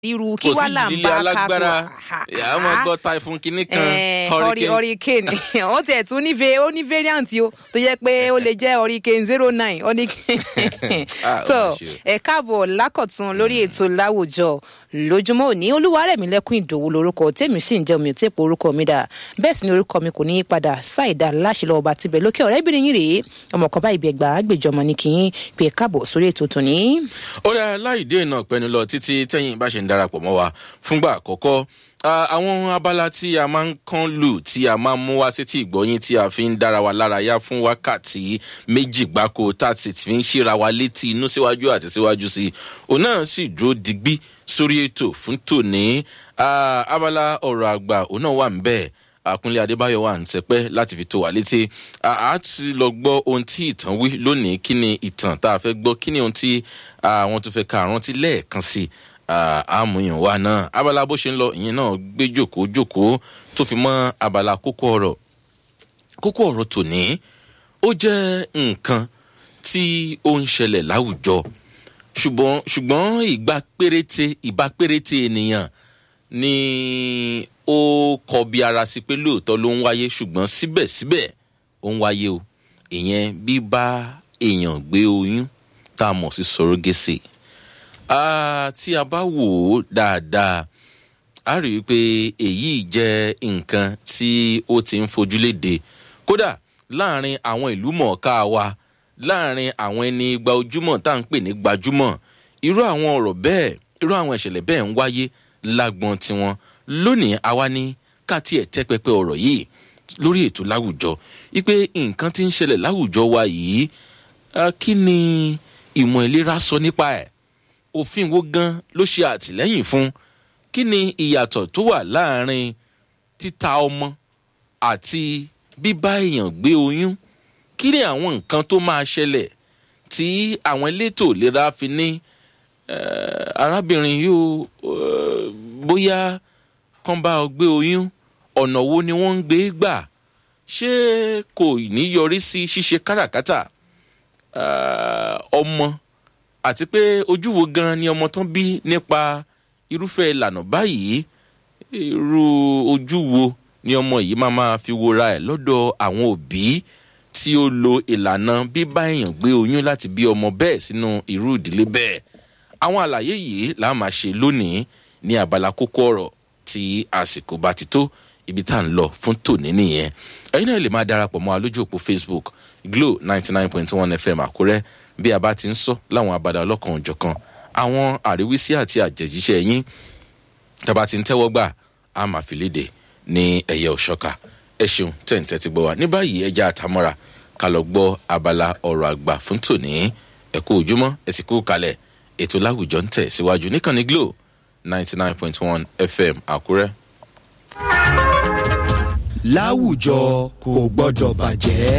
ríru kí kò wá sí là ń ìdílé bá alágbára kágbó ìyá máa gbọ́ typhoon kìíní kan hurricane hurricane ó tiẹ̀ tún ní ve- ó ní variant o tó yẹ pé ó lè jẹ́ hurricane zero nine ó ní Ah, ó tó mà ṣe o. ẹ káàbọ̀ lákọ̀tún lórí ètò láwùjọ lójúmọ́ òní olúwarẹ̀mílẹ́kùn ìdòwú lorúkọ tèmi sì ń jẹ́ omi ò tí ì pé orúkọ mi dà bẹ́ẹ̀ sì ni orúkọ mi kò ní í padà ṣáìdá láṣìlọ ọba tibẹ̀ lókè ọ̀rẹ́bìnrin yìí rèé ọmọ kan báyìí bí ẹgbàá àgbèjọmọ ní kí n pè káàbọ̀ sórí ètò tòní. ó dáa láì dé iná pẹnu lọ títí tẹyìn bá ṣe ń darapọ̀ mọ́ wa fúngbà àkọ́kọ́ Ah, àwọn abala tí a máa ń kán lù tí a máa ń mú wá sétí ìgbọ́yìn tí a fi ń dára wa lára yá fún wákàtí méjì gbáko tá a sì fi ń ṣíra wa létí inú síwájú àti síwájú sí i òun náà sì dúró digbí sórí ètò fún tòní Ah, abala ọ̀rọ̀ àgbà òun náà wà ń bẹ́ẹ̀ àkúnlé adébáyọ wà ń sẹpẹ láti fi tó wa létí a ti lọ gbọ ohun tí ìtàn wí lónìí kí ni ìtàn tá a fẹ gbọ kí ni ohun tí àwọn tó fẹ ka àrántí lẹẹkan sí àmúyàn wa náà abala bó ṣe ń lọ ìyẹn náà gbé jòkó jòkó tó fi mọ abala kókó ọrọ kókó ọrọ tòní ó jẹ nǹkan tí ó ń ṣẹlẹ̀ láwùjọ ṣùgbọ́n ṣùgbọ́n ìgbà péréte ìbá péréte ènìyàn ni ó kọbi ara sí pé lóòótọ́ ló ń wáyé ṣùgbọ́n síbẹ̀síbẹ̀ ó ń wáyé o ìyẹn bíbá èèyàn gbé oyún tá a mọ̀ sí sọ̀rọ̀gẹ́sì tí a bá wò ó dáadáa a rí i pé èyí jẹ́ nǹkan tí ó ti ń fojúléde kódà láàrin àwọn ìlú mọ̀ọ́ká wa láàrin àwọn ẹni gba ojúmọ̀ tá à ń pè ní gbajúmọ̀ irú àwọn ọ̀rọ̀ bẹ́ẹ̀ irú àwọn ìṣẹ̀lẹ̀ bẹ́ẹ̀ ń wáyé lágbọn tiwọn lónìí àwa ní ká tiẹ̀ tẹ́ pẹpẹ ọ̀rọ̀ yìí lórí ètò láwùjọ wípé nǹkan ti ń ṣẹlẹ̀ láwùjọ wa yìí kí ni ìmọ̀ ìlera sọ nípa ẹ̀ òfin wo gan ló ṣe àtìlẹ́yìn fún kí ni ìyàtọ̀ tó wà láàrin títa ọmọ àti bíbá èèyàn gbé oyún kí ni àwọn nǹkan tó máa ṣẹlẹ̀ tí àwọn elétò ìlera fi ní arábìnrin yóò bóyá kán bá ọ gbé oyún ọ̀nà wo ni wọ́n ń gbé gbà ṣé kò ní yọrí sí ṣíṣe káràkátà ọmọ àti pé ojú wo gan ni ọmọ tán bí nípa irúfẹ́ ìlànà báyìí irú ojú wo ni ọmọ yìí máa máa fi wora ẹ̀ lọ́dọ̀ àwọn òbí tí ó lo ìlànà bíbá èèyàn gbé oyún láti bí ọmọ bẹ́ẹ̀ sínú irú ìdílé bẹ́ẹ̀ àwọn àlàyé yìí là á máa ṣe lónìí ní abala kókó ọ̀rọ̀ tí àsìkò bá ti tó ibi tá à ń lọ fún tòní nìyẹn ẹyin náà lè máa darapọ̀ mọ́ alójú òpó facebook glo ninety nine point one fm àkúrẹ́ bí a bá ti ń sọ láwọn abala ọlọ́kan òjọ̀kan àwọn àríwísí àti àjẹjíṣẹ́ yín tá a bá ti ń tẹ́wọ́ gbà á máa fi léde ní ẹ̀yẹ òṣọ́ka ẹ ṣeun tẹ̀ǹtẹ̀ ti gbọ́ wa ní báyìí ẹja àtàmọ́ra ká lọ gbọ́ abala ọ̀rọ̀ àgbà fún tòní ẹ̀kú ojúmọ́ ẹ̀sìn kú kalẹ̀ ètò láwùjọ ń tẹ̀ síwájú níkànnì glo ninety nine point one fm àkúrẹ́. láwùjọ kò gbọ́dọ̀ bàjẹ́.